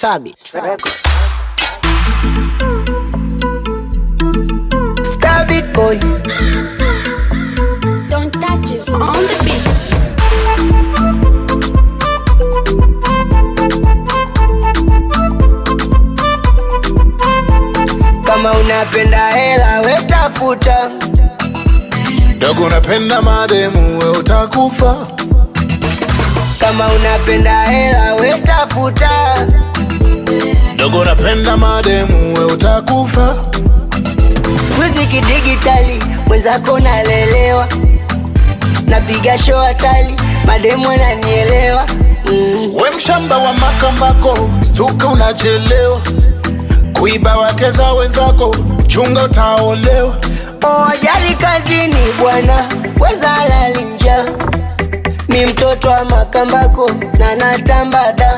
Stabit Records. Stabit boy. Don't touch us on the beat. Kama unapenda hela we tafuta, dogo unapenda mademu we utakufa kama unapenda hela we tafuta, dogo unapenda mademu we utakufa skuizi kidigitali mwenzako nalelewa, napiga show hatali, mademu ananielewa mm. we mshamba wa makambako stuka unachelewa kuiba wake za wenzako chunga utaolewa Owajali kazini bwana, weza lalinja mi mtoto wa makambako na natambada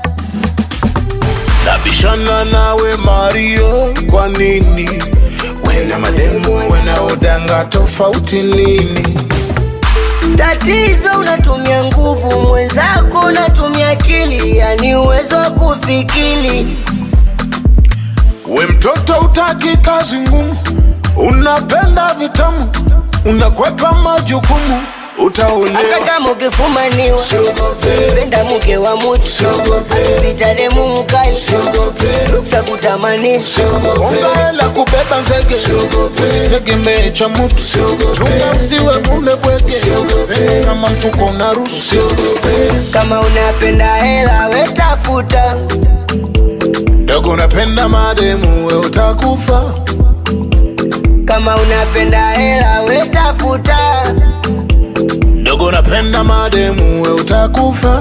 nabishana nawe mario kwa nini wena mademu wanaodanga tofauti nini Tatizo unatumia nguvu, mwenzako unatumia akili, yani uwezo wa kufikiri. we mtoto utaki kazi ngumu unapenda vitamu unakwepa majukumu Hata utaolewa kama ukifumaniwa, penda mke wa mutu, pita demu mkali, ruksa kutamanisha. Onga hela kubeba nzege usitegemee cha mutu chunga usiwe mume bwege Penda kama mfuko na rusi Kama unapenda hela we tafuta, dogo unapenda mademu we utakufa kama unapenda hela we tafuta, dogo unapenda mademu we utakufa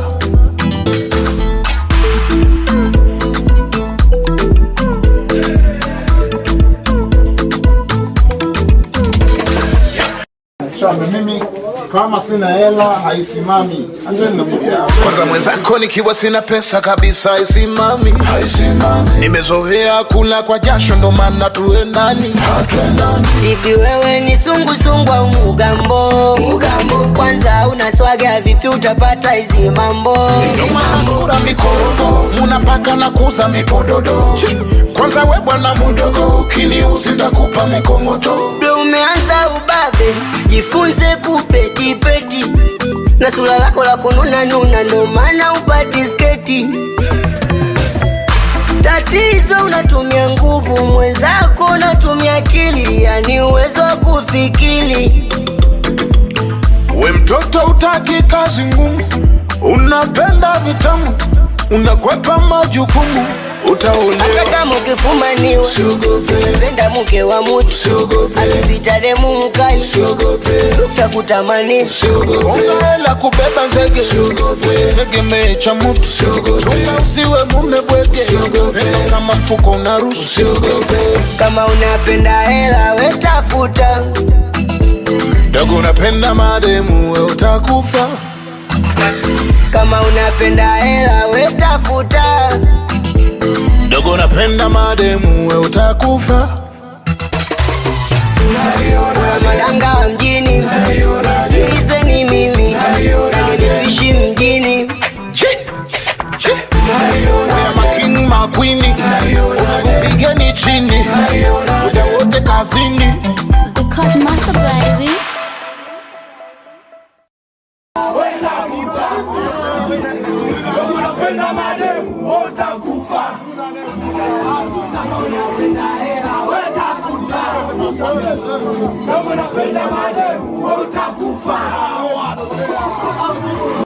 Shamba mimi kama sina hela haisimami. Acheni na mimi hapa. kwanza mwenzako nikiwa sina pesa kabisa isimami nimezoea kula kwa jasho ndo maana tuendani hivi wewe ni sungusungu au mugambo? Kwanza unaswaga vipi utapata hizi mambo? nomaasura mikorogo munapaka na kuza mipododo Chi, kwanza we bwana mudogo ukiniuzi ntakupa mikongoto Bro, umeanza ubabe, jifunze kupetipeti na sura lako la kununa nuna, ndo maana upati sketi. Tatizo unatumia nguvu, mwenzako unatumia akili, yani uwezo wa kufikiri. we mtoto utaki kazi ngumu unapenda vitamu unakwepa majukumu Hata utaolewa kama ukifumaniwa, umependa mke wa mutu, akipita demu mkali, ruksa kutamanisha. onga hela kubeba nzege usitegemee cha mutu chunga usiwe mume bwege Penda kama mfuko na rusi Kama unapenda hela we tafuta, dogo unapenda mademu we utakufa kama unapenda hela we tafuta, dogo unapenda mademu we utakufa madanga wa mjini, sikilizeni mimi, nanilipishi mjini. Chi, chi. Wea making makwini unakupigeni chini muda wote kazini The Cut Master baby. unapenda mademu utakufa kama unapenda mademu utakufa